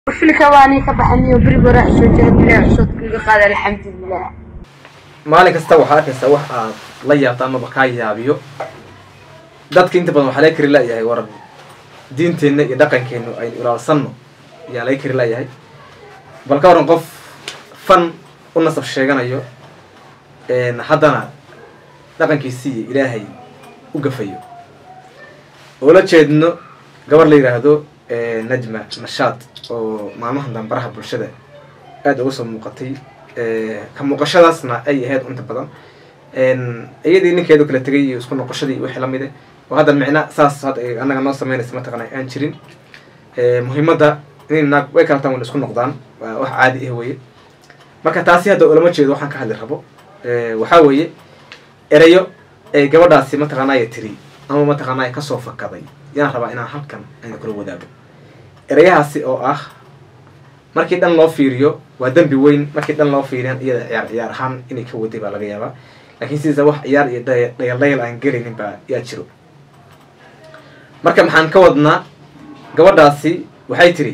filka waani ka baxaniyo beriga hore soo jira bilaa cusubka iga qaada alxamdulilah maalin kasta waxaa arkaysaa wax aad la yaabto amaba kaa yaabiyo dadka inta badan waxaa laga kari layahay war diinteenna iyo dhaqankeennu aynu ilaalsanno ayaa laga kari layahay bal ka waran qof fan u nasab sheeganayo haddana dhaqankiisii iyo ilaahay u gafayo oo la jeedno gabar la yidhaahdo najma nashaad oo maalmahan dambaraha bulshada aada uga soo muuqatay ka muuqashadaasna ay ahayd inta badan iyadii ninkeedu kala tegay iyo isku noqoshadii wixii lamide oo hadda micna saas hadda annaga noo sameynaysa mataqana aan jirin muhiimadda in naag way kala taan wan isku noqdaan waa wax caadi ah weye marka taasi hadda ulama jeedo waxaan ka hadli rabo waxaa weeye erayo ay gabadhaasi mataqaanaya tiri ama mataqaanaya kasoo fakaday yaan rabaa inaan halkan ayna kula wadaago erayahaasi oo ah markii dhan loo fiiriyo waa dembi weyn markii dhan loo fiiriyan iyada ciyaar ciyaar ahaan inay ka waday baa laga yaabaa laakiin sidiisa wax ciyaar iyo dhayaldhayal aan gelaynin baa yaa jiro marka maxaan ka wadnaa gabadhaasi waxay tiri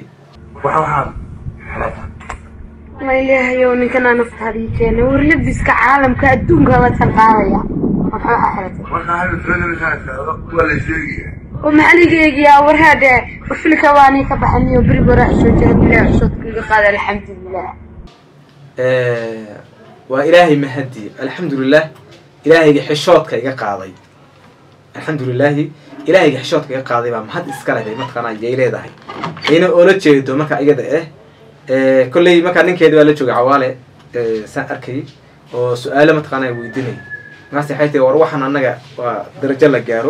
ma ilaahayow ninkanaa naftaada ii keenay war labiska caalamka adduunka la talqaadaya maxaa xiratay oo maxaligeygiyaa war haadhe war filka waani ka baxaniyo beriga hore soo jira bilaa cusubka iga qaada alxamdulilah waa ilaahay mahadi alxamdulilah ilaahayga xishoodka iga qaaday alxamdulilaahi ilaahayga xishoodka iga qaaday baa mahad iska leh bay mataqaana yay leedahay ayna oola jeedo marka iyada ah kolley markaa ninkeeda waa la joogay cawaale saan arkayay oo su-aalo mataqaana weydiinay markaas waxay tahi war waxaan annaga waa darajo la gaaro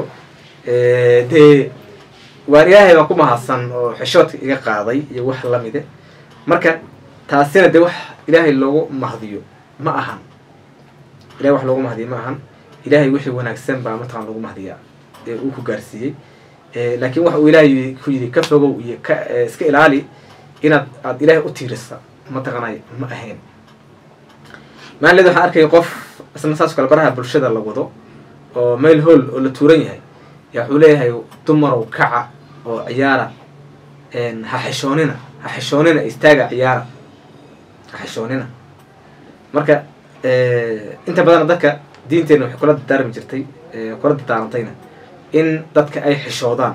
dee waan ilaahay baan ku mahadsan oo xishoodka iga qaaday iyo wax lamide marka taasina dee wax ilaahay loogu mahdiyo ma ahan ilahay wax loogu mahdiyo ma ahan ilaahay wixii wanaagsan baa mataqana lagu mahdiyaa ee uu ku gaarsiiyey laakiin waxa uu ilaahay ku yidhi ka fogow iyo ka iska ilaali inaad aada ilaahay u tiirisa mataqanay ma ahayn maalin waxaan arkaya qof isna saas kale baraha bulshada la wado oo meel hool oo la tuuran yahay yaa wuxuu leeyahay dumarow kaca oo ciyaara ha xishoonina ha xishoonina istaaga ciyaara ha xishoonina marka inta badan dadka diinteenna waxay kula dadaarmi jirtay kula dadaarantayna in dadka ay xishoodaan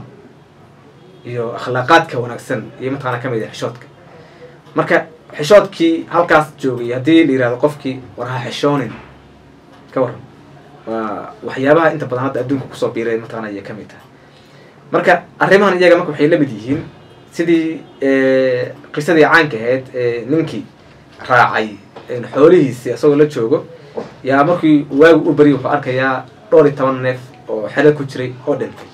iyo akhlaaqaadka wanaagsan iyo mataqana ka mid ah xishoodka marka xishoodkii halkaas joogay haddii la yihahdo qofkii war ha xishoonin ka waran waa waxyaabaha inta badan hadda adduunka kusoo biiray mataqana ayay kamid tahay marka arrimahan iyaga marka waxay lamid yihiin sidii qisadii caanka ahayd ninkii raacay xoolihiisi isagoo la joogo yaa markii waagu u beriy wuxuu arkayaa dhowr iyo toban neef oo xelo ku jiray oo dhintay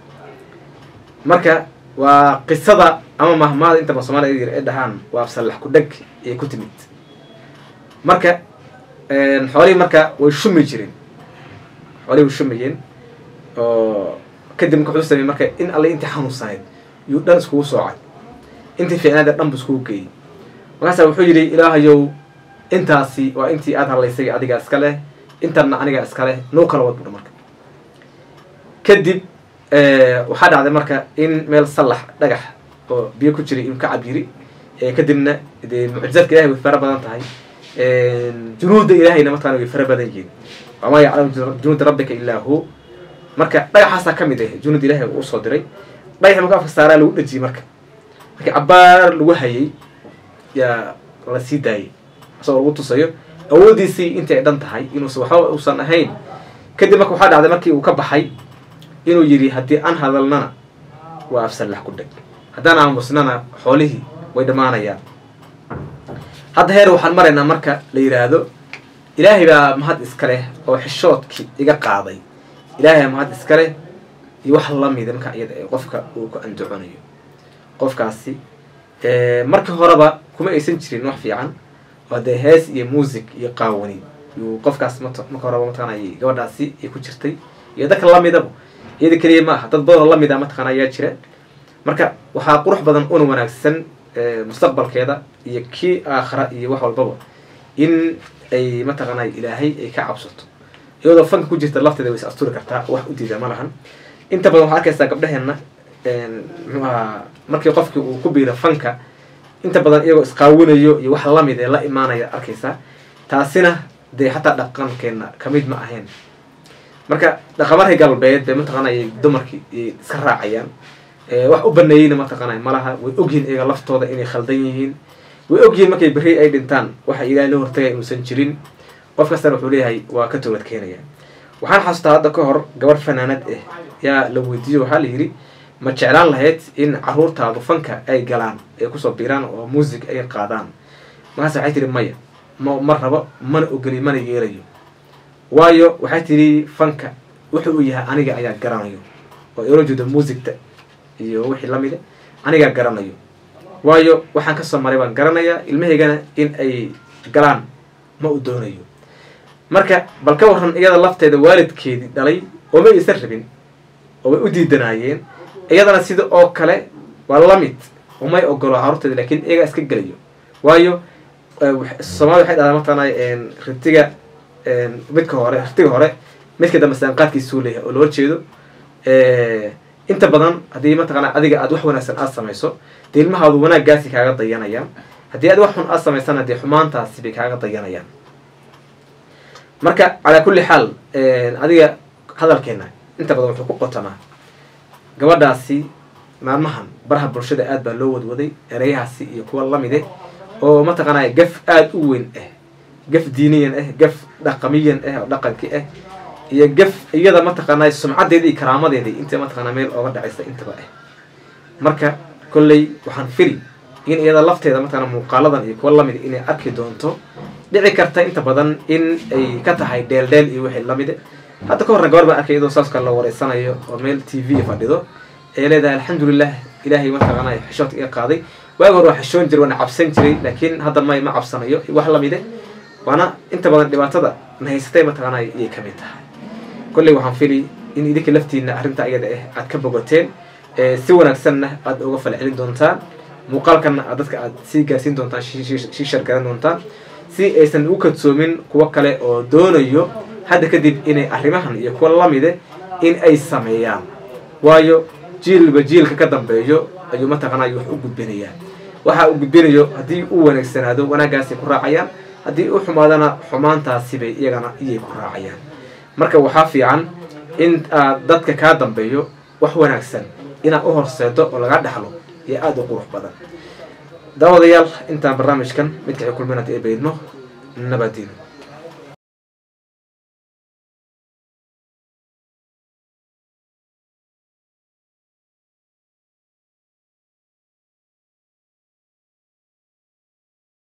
marka waa qisada ama mahmaada inta ba soomaliya yar ay dhahaan waa sallax ku dheg ee ku timid marka xoolihii marka way shumi jireen xoolihii way shumayeen oo kadib marka wuxuu sameyey marka in alle intii xanuunsanayd yuu dhan iskugu soocay intii fiicnaada dhan bu iskugu geeyey markaasa wuxuu yidhi ilaahayow intaasi waa intii aada hadlaysay adigaa iska leh intanna anigaa iska leh noo kala wad buha marka kadib waxaa dhacday marka in meel sallax dhagax oo biyo ku jiray inuu ka cabiri kadibna dee mucjizaadka ilahay way fara badan tahay junuudda ilaahayna mataqana way fara badan yihiin wamaa yaclamu junuuda rabbika illaa hu marka dhagaxaasaa ka mid ah junuud ilahay uu soo diray dhagaxi marka afka saaraa lagu dhejiyey marka markii cabaar lagu hayay yaa la sii daayay isagoo lagu tusayo awooddiisii intii ay dhan tahay inuusa waxba uusan ahayn kadib marka waxaa dhacday markii uu ka baxay inuu yidhi haddii aan hadalnana waa afsallax ku dheg haddaan aamusnana xoolihii way dhammaanayaan hadda heer waxaan maraynaa marka la yidhaahdo ilaahay baa mahad iska leh oo xishoodkii iga qaaday ilaahay baa mahad iska leh iyo wax lamida marka iyada ee qofka uu ku andaconayo qofkaasi markii horeba kuma aysan jirin wax fiican oo dee hees iyo music iyo qaawani yuu qofkaas mat marka horeba mataqaanay gabadhaasi ay ku jirtay iyo dadka lamidaba iyada keliya ma aha dad badanoo lamid a mataqana ayaa jira marka waxaa qurux badan una wanaagsan mustaqbalkeeda iyo kii aakhara iyo wax walbaba in ay mataqaanay ilaahay ay ka cabsato iyadoo fanka ku jirta lafteeda way is asturi kartaa wax u diida ma lahan inta badan waxaa arkaysaa gabdhaheenna muxuu ahaa markii qofkii uu ku biiro fanka inta badan iyagoo isqaawinayo iyo wax lamid ee la imaanaya arkaysaa taasina dee xataa dhaqankeena kamid ma ahayn marka dhaqamarka galbeed bay mataqaanay dumarkii iska raacayaan wax u baneeyeyna mataqaanay malaha way ogyihiin iyaga laftooda inay khaldan yihiin way ogyihiin markay berri ay dhintaan waxa ilaahay loo hortagay inuusan jirin qof kastana wuxuu leeyahay waa ka toobad keenaya waxaan xasuustaa hadda ka hor gabadh fanaanad ah yaa la weydiiyo waxaa la yidhi ma jeclaan lahayd in caruurtaadu fanka ay galaan ay kusoo biiraan oo muusig ay qaadaan markaas waxay tihi maya ma ma rabo mana ogeli mana yeelayo waayo waxay tidhi fanka wuxuu u yahay aniga ayaa garanayo oo ila jeedo muusigta iyo wixii lamida anigaa garanayo waayo waxaan kasoo maray baan garanayaa ilmahaygana in ay galaan ma u doonayo marka bal ka waran iyada lafteeda waalidkeedii dhalay oo may isan rabin oo way u diidanaayeen iyadana sida oo kale waa lamid umay ogolo caruurteeda lakin iyagaa iska gelayo waayo soomaalida waxay dhahdaa mataqaana ritiga midka hore ritiga hore midka dambe saanqaadkiisuu leeyahay oo loola jeedo inta badan haddii mataqaana adiga aad wax wanaagsan aad samayso dee ilmahaadu wanaaggaasi kaaga dayanayaan haddii aad wax xun aad samaysana dee xumaantaasi bay kaaga dayanayaan marka calaa kulli xaal adiga hadalkeena inta badan wuxuu ku qotamaa gabadhaasi maalmahan baraha bulshada aad baa loo wadwaday ereyahaasi iyo kuwa lamide oo mataqaanaya gaf aada u weyn ah gaf diiniyan ah gaf dhaqamiyan ah oo dhaqankii ah iyo gaf iyada mataqaanay sumcadeeda iyo karaamadeedii inta mataqaana meel ooga dhacaysa intaba ah marka kolley waxaan fili in iyada lafteeda mataqana muuqaaladan iyo kuwa lamid inay arki doonto dhici karta inta badan in ay ka tahay dheeldheel iyo wixii lamide hadda ka horna gabar baan arkay iyadoo saas kale la wareysanayo oo meel t v fadhido ee leedahay alxamdulilah ilaahay mataqaanay xishoodka iga qaaday waagi hore waa xishoon jiray waana cabsan jiray laakiin hadda may ma cabsanayo wax lamide waana inta badan dhibaatada na haysatay mataqaanay iyay kamid tahay kolley waxaan fili in idinka laftiina arrinta iyada ah aad ka bogateen si wanaagsanna aad uga falcelin doontaan muuqaalkanna aad dadka aad sii gaarsiin doontaan sii shargaran doontaan si aysan u kadsoomin kuwo kale oo doonayo hadda kadib inay arrimahan iyo kuwa lamide in ay sameeyaan waayo jiilba jiilka ka dambeeyo ayuu mataqaanay wax u gudbinayaa waxa uu gudbinayo haddii uu wanaagsanaado wanaaggaasay ku raacayaan haddii u xumaadana xumaantaasibay iyagana iyay ku raacayaan marka waxaa fiican in aad dadka kaa dambeeyo wax wanaagsan inaad u horseedo oo laga dhexlo iyo aada u qurux badan daawadayaal intaan barnaamijkan midkaxi kulminad ee baydno nabadiino